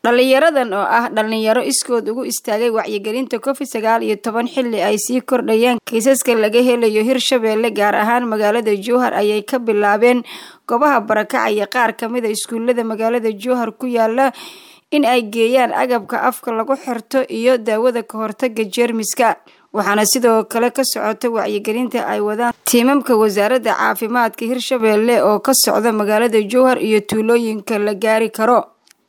dhalinyaradan oo ah dhalinyaro iskood ugu istaagay wacyigelinta covid sagaal iyo toban xilli ay sii kordhayaan kiisaska laga helayo hirshabeelle gaar ahaan magaalada jowhar ayay ka bilaabeen goobaha barakacaya qaar kamida iskuulada magaalada jowhar ku yaala in ay geeyaan agabka afka lagu xirto iyo daawada ka hortaga jeermiska waxaana sidoo kale ka socota wacyigelinta ay wadaan tiimamka wasaaradda caafimaadka hirshabeelle oo ka socda magaalada jowhar iyo tuulooyinka la gaari karo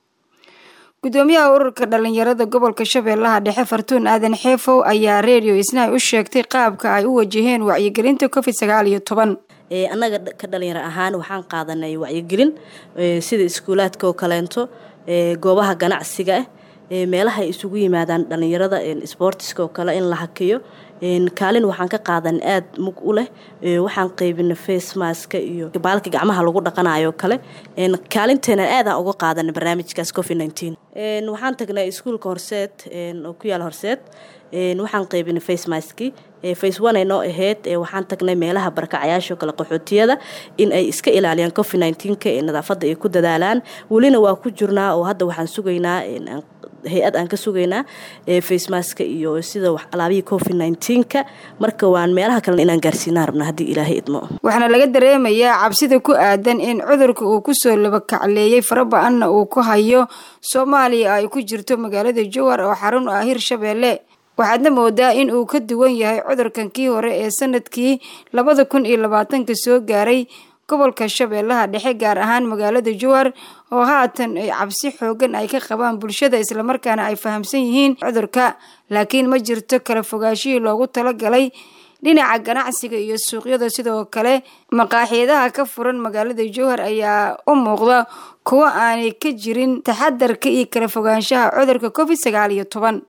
gudoomiyaha ururka dhalinyarada gobolka shabeellaha dhexe fartuun aadan xeefow ayaa redio isnaay u sheegtay qaabka ay u wajaheen wacyigelinta covid sagaal iyo toban annaga ka dhalinyaro ahaan waxaan qaadanay wacyigelin sida iskuulaadka oo kaleento goobaha ganacsiga ah meelaha ay isugu yimaadaan dhalinyarada sboortiska oo kale in la hakiyo kaalin waxaan ka qaadan aad mug u leh waxaan qaybina facemaska iyo baalka gacmaha lagu dhaqanayo kale kaalinteena aadaan uga qaadana barnaamijkaas covid waxaan tagnay iskuulka horseed oo ku yaala horseed waxaan qaybinay facemaski face one ay noo ahayd waxaan tagnay meelaha barakacayaasho kale qaxootiyada in ay iska ilaaliyaan covid nka ee nadaafadda ay ku dadaalaan welina waa ku jirnaa oo hadda waxaan sugaynaa hay-ad aan ka sugaynaa facemaska iyo sida alaabihii covid nka marka waan meelaha kalena inaan gaarsiinaa rabna haddii ilaahay idmo waxaana laga dareemayaa cabsida ku aadan in cudurka uu kusoo labakacleeyey faraba-anna uu ku hayo soomaaliya ay ku jirto magaalada jowhar oo xarun u ah hirshabeelle waxaadna moodaa in uu ka duwan yahay cudurkan kii hore ee sanadkii labada kun iyo labaatanka soo gaaray gobolka shabeellaha dhexe gaar ahaan magaalada jowhar oo haatan ay cabsi xoogan ay ka qabaan bulshada islamarkaana ay fahamsan yihiin cudurka laakiin ma jirto kala fogaashihii loogu talagalay dhinaca ganacsiga iyo suuqyada sidoo kale maqaaxiidaha ka furan magaalada jowhar ayaa u muuqda kuwo aanay ka jirin taxadarka iyo kala fogaanshaha cudurka covid sagaal iyo toban